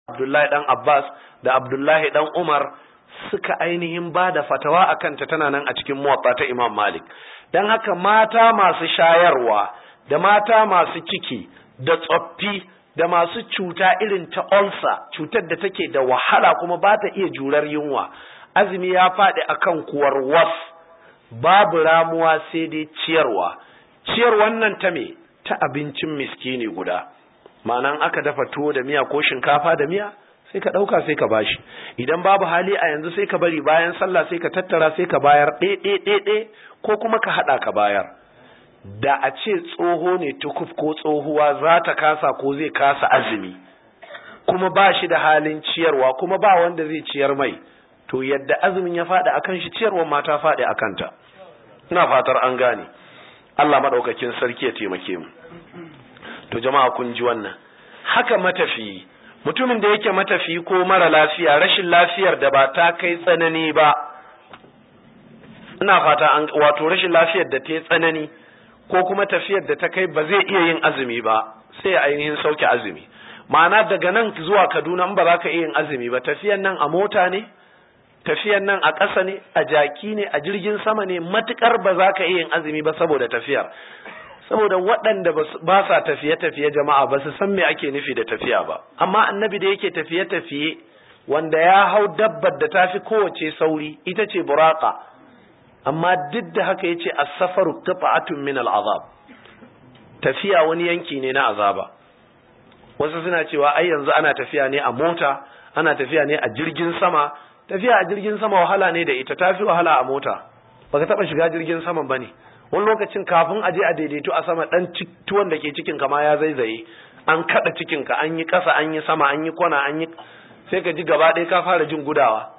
Abdullahi dan Abbas da Abdullahi dan Umar suka ainihin ba da fatawa a kanta tana nan a cikin muwatta ta Imam Malik don haka mata masu shayarwa da mata masu ciki da tsoffi da masu cuta irin ta ulcer cutar da take da wahala kuma ba ta iya jurar yunwa azumi ya faɗi akan kuwar was babu ramuwa sai dai ciyarwa ciyar wannan ta me ta abincin miskini guda ma'anan aka dafa tuwo da miya ko shinkafa da miya sai ka ɗauka sai ka bashi idan babu hali a yanzu sai ka bari bayan sallah sai ka tattara sai ka bayar ɗe ko kuma ka haɗa ka bayar da a ce tsoho ne tukuf ko tsohuwa za ta kasa ko zai kasa azumi kuma ba shi da halin ciyarwa kuma ba wanda zai ciyar mai to yadda azumin ya faɗi akan shi ciyarwar ma ta faɗi a kanta ina fatar an gane Allah maɗaukakin sarki ya taimake mu to jama'a kun ji wannan haka matafiyi mutumin da yake matafi ko mara lafiya rashin lafiyar da ba ta kai tsanani ba ina fata an wato rashin lafiyar da ta yi tsanani ko kuma tafiyar da ta kai ba zai iya yin azumi ba sai ainihin sauke azumi ma'ana daga nan zuwa kaduna in ba za ka iya yin azumi ba tafiyan nan a mota ne tafiyan nan a ƙasa ne a jaki ne a jirgin sama ne matukar ba za ka iya yin azumi ba saboda tafiyar saboda waɗanda ba sa tafiye-tafiye jama'a ba su san me ake nufi da tafiya ba amma annabi da yake tafiye-tafiye wanda ya hau dabbar da tafi kowace sauri ita ce buraka amma duk da haka yace as-safaru qita'atun min al-azab tafiya wani yanki ne na azaba wasu suna cewa ai yanzu ana tafiya ne a mota ana tafiya ne a jirgin sama tafiya a jirgin sama wahala ne da ita tafi wahala a mota baka taba shiga jirgin sama bane wani lokacin kafin a je a daidaito a sama dan tuwon da ke cikin ka ma ya zaizaye an kada cikin ka an yi kasa an yi sama an yi kwana an yi sai ka ji gaba ɗaya ka fara jin gudawa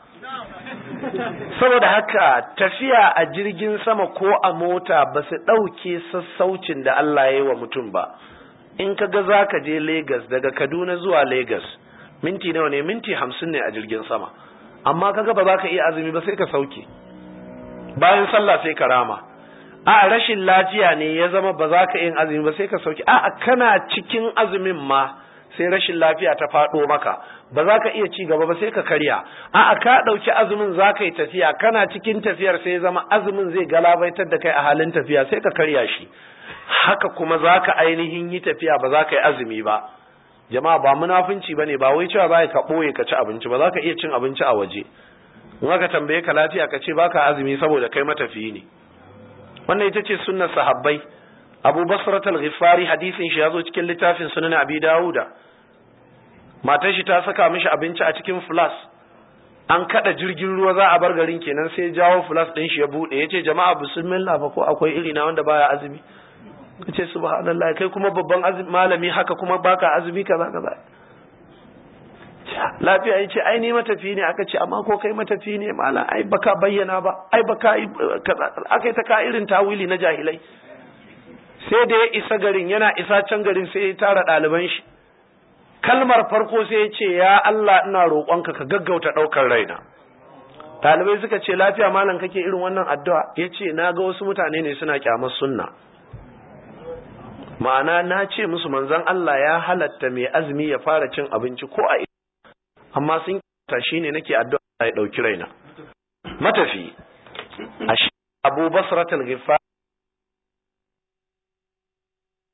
saboda haka tafiya a jirgin sama ko a mota ba su ɗauke sassaucin da Allah ya yi wa mutum ba in ka ga za ka je Legas daga Kaduna zuwa Legas minti nawa ne minti hamsin ne a jirgin sama amma ka ga ba za ka iya azumi ba sai ka sauke bayan sallah sai ka rama a rashin lafiya ne ya zama ba za ka yin azumi ba sai ka sauke a kana cikin azumin ma sai rashin lafiya ta faɗo maka ba za ka iya ci gaba ba sai ka karya a'a ka ɗauki azumin za ka yi tafiya kana cikin tafiyar sai zama azumin zai galabaitar da kai a halin tafiya sai ka karya shi haka kuma za ka ainihin yi tafiya ba za ka yi azumi ba jama'a ba munafunci ba ne ba wai cewa za ka ɓoye ka ci abinci ba za ka iya cin abinci a waje in aka tambaye ka lafiya ka ce baka azumi saboda kai matafiyi ne wannan ita ce sunnar sahabbai abu basrat al-ghifari hadisin shi ya zo cikin littafin sunan abi dawuda matar shi ta saka mishi abinci a cikin flas an kada jirgin ruwa za a bar garin kenan sai jawo flas din shi ya bude yace jama'a bismillah fa ko akwai iri na wanda baya azumi kace subhanallah kai kuma babban azumi malami haka kuma baka azumi kaza kaza lafiya yace ai ni matafi ne aka ce amma ko kai matafi ne malam ai baka bayyana ba ai baka kaza akai ta ka irin tawili na jahilai sai da ya isa garin yana isa can garin sai ya tara ɗaliban shi kalmar farko sai ya ce ya Allah ina roƙonka ka gaggauta ɗaukar raina ɗalibai suka ce lafiya malam kake irin wannan addu'a ya ce na ga wasu mutane ne suna kyamar sunna ma'ana na ce musu manzon Allah ya halatta mai azumi ya fara cin abinci ko a amma sun kyauta shi ne nake addu'a ya ɗauki raina matafi a abu basratul